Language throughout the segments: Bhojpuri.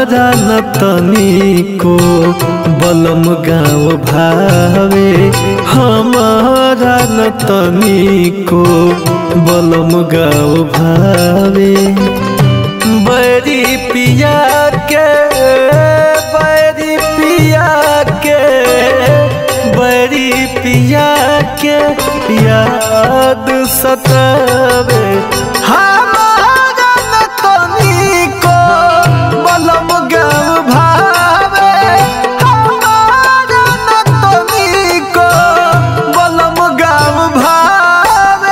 हमारा न तनिको बलम गाँव भावे हमारा न तनिको बलम गाँव भावे बड़ी पिया के बड़ी पिया के बड़ी पिया के याद सतावे हमारा न तनिको बलम गाँव भावे हमारा न तनिको बलम गाँव भावे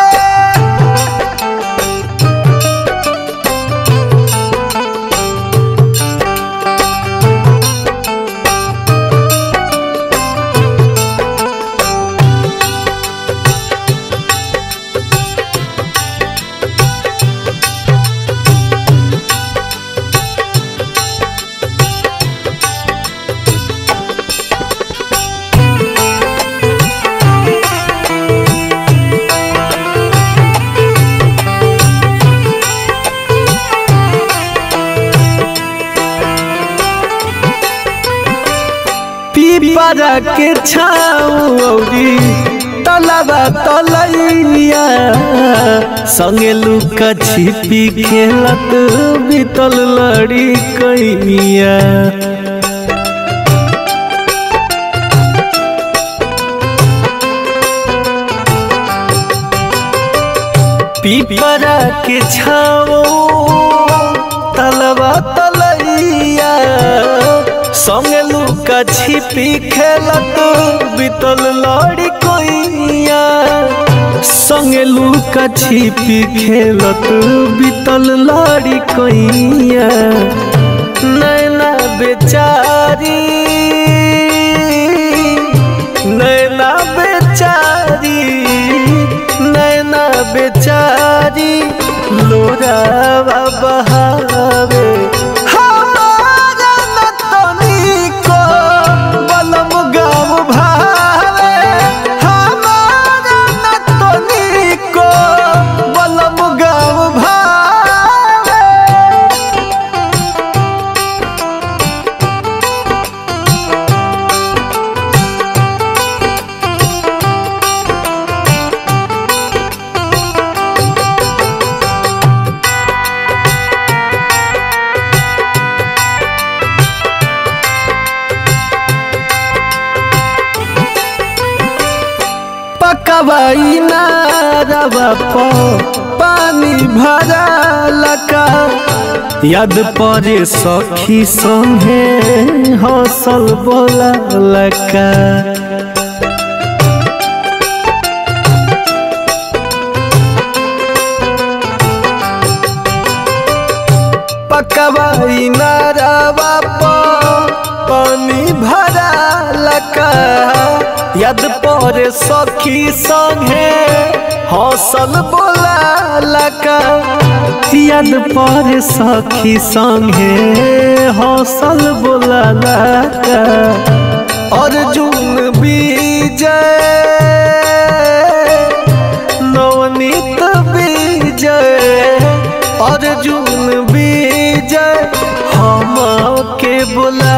पीपरा के छाऊ औरी तलबा तलैया संगे लुका छिपी खेलत बीतल लड़ी कैया पीपरा के छाओ तलबा तलैया संगे लुका छिपी खेलत बीतल लड़ी कोइया संगे लुका छिपी खेलत बीतल लड़ी कोइया नैना बेचारी नैना बेचारी नैना बेचारी लोरावा बहावे हमारा न तनिको बलम गाँव भावे हमारा न तनिको बलम गाँव भावे पकवाई नारवा प पानी भरा लका याद परे सखी संगे हौसल बोला लका पकवाई नारवा प पानी भरा लका याद परे सखी संगे हौसल बोला लका याद परे सखी संगे हौसल बोला लका अर्जुन विजय नवनीत विजय अर्जुन विजय हम के बोला